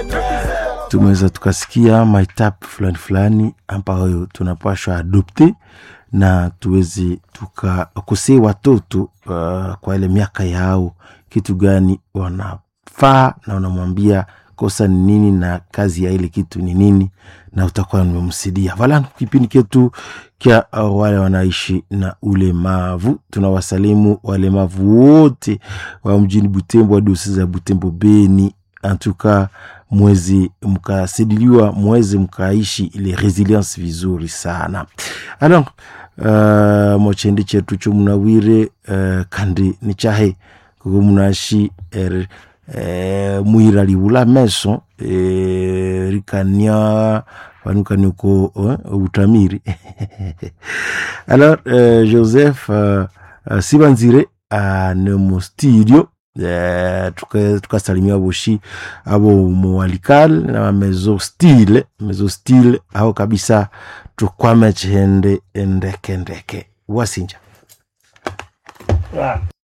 tumeweza tukasikia maetap fulani fulani ambayo tunapashwa adopte na tuweze tukakosee watoto uh, kwa ile miaka yao kitu gani wanafaa na unamwambia kosa ni nini na kazi ya ile kitu ni nini na utakuwa nimemsidia vala kipindi ketu kya uh, wale wanaishi na ulemavu tunawasalimu walemavu wote wa mjini butembo hadi za butembo beni antuka mwezi mkasidiliwa mwezi mkaishi ile resilience vizuri sana alors uh, mochendi chetu chomunawire uh, kandi nichahe kuko munashi er, eh, mwira liula meso eh, rikania vanukani uko eh, utamiri alors euh, joseph uh, uh, sibanzire anemo studio eh, tukasalimia tuka boshi abo muwalikal na mezo stile mezo stile ao kabisa tukwame chende ndeke ndeke wasinja